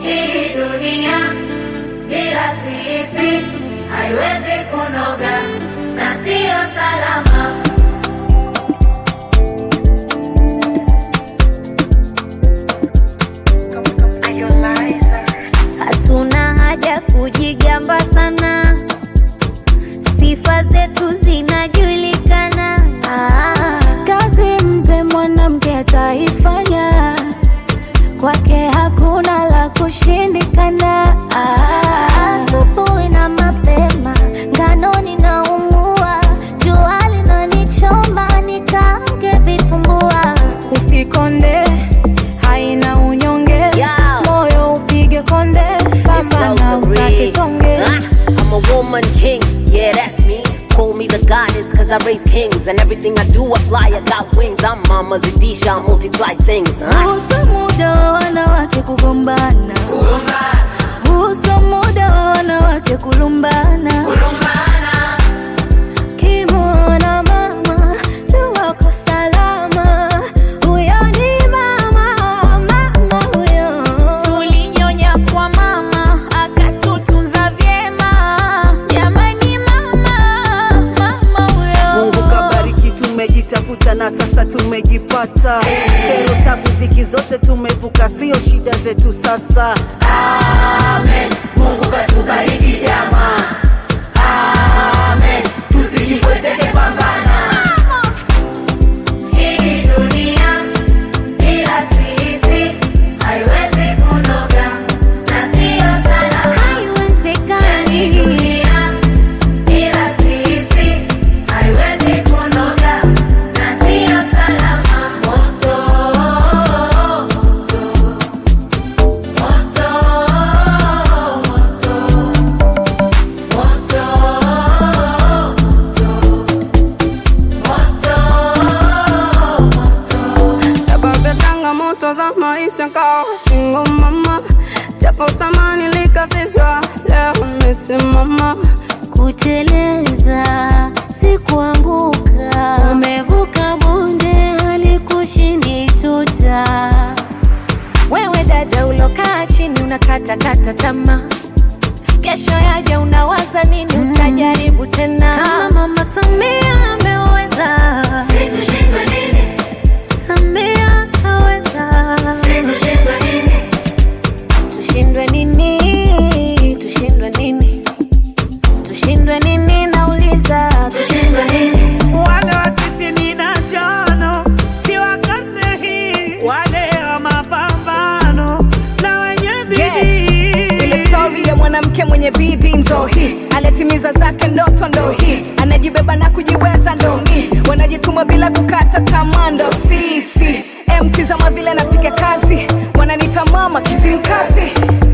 Hii dunia bila sisi haiwezi kunoga na siyo salama. Hatuna haja kujigamba sana, sifa zetu zinajulikana. Ah, Kazi mpe mwanamke ataifanya, kwake hakuna la kushindikana. ah, asubuhi na mapema ngano ninaumua, jua linanichoma nikaange vitumbua. Usikonde, haina unyonge, Yeah. moyo upige konde, It's pambana Rosary. usake tonge. Ah, I'm a woman king, yeah, that's me. Call me the goddess, cause I raise kings. And everything I do, I fly, I got wings. I'm Mama Zadisha, I multiply things. Ah. Husu muda wa wanawake kugombana, husu muda wa wanawake kulumbana. Kimwona mama jua uko salama, huyo ni mama, mama huyo. Tulinyonya kwa mama akatutunza vyema, jamani mama, mama huyo. Mungu kabariki, tumejitafuta na sasa tumejipata. Pero tabu ziki zote tumevuka, sio shida zetu sasa. Amen. Mungu katubariki jamaa. Amen. Tusijipweteke pambana. Hii dunia bila sisi haiwezi kunoga na siyo salama. Hii Haiwezekani. dunia bila sisi haiwezi kunoga na siyo salama. Moto, moto, moto, sababu ya changamoto za maisha kawa single mama, japo tamani likatishwa, leo nimesimama. Kuteleza si kuanguka, umevuka bonde halikushindi tuta. Wewe dada ulokaa chini unakatakata tamaa, kesho yaja unawaza nini? Utajaribu tena kama Mama Samia ameweza, Situshindwe nini? Samia kaweza, Situshindwe nini? tushindwe nini? Tushindwe nini? Tushindwe nini? Nauliza, Tushindwe nini? wale wa tisini na tano si wa karne hii, wale wa mapambano na wenye bidii. Ile stori ya mwanamke mwenye bidii ndo hii, alitimiza zake ndoto ndo hii, anajibeba na kujiweza ndo mi, wanajituma bila kukata tamaa ndo sisi. Mkizama vile napiga kazi, wananita mama kizimkazi.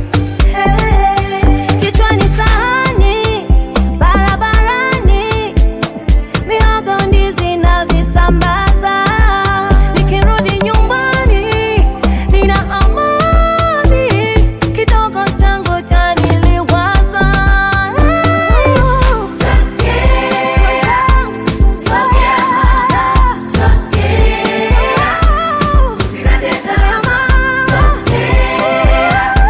kichwani sahani, barabarani, mihogo, ndizi na visambaza. Nikirudi nyumbani nina amani, kidogo changu chaniliwaza. Usikate tamaa.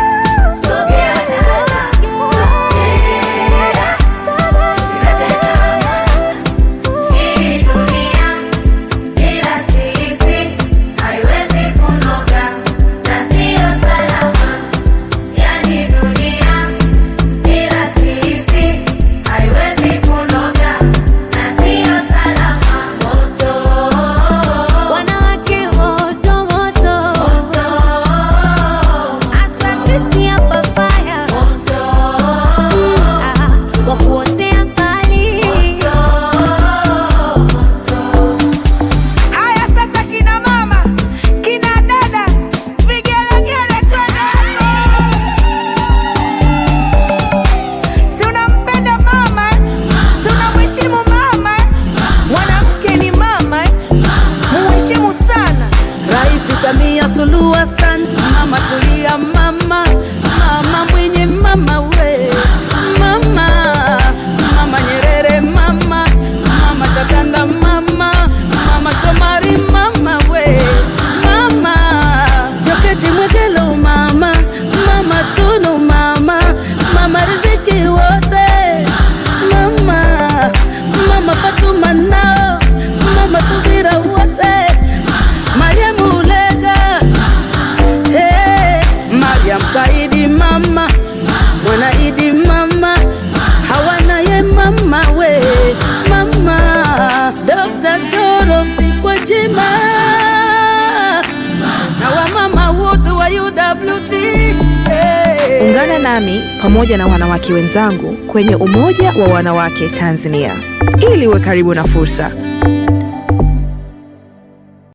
WT. Hey. Ungana nami pamoja na wanawake wenzangu kwenye Umoja wa Wanawake Tanzania ili uwe karibu na fursa,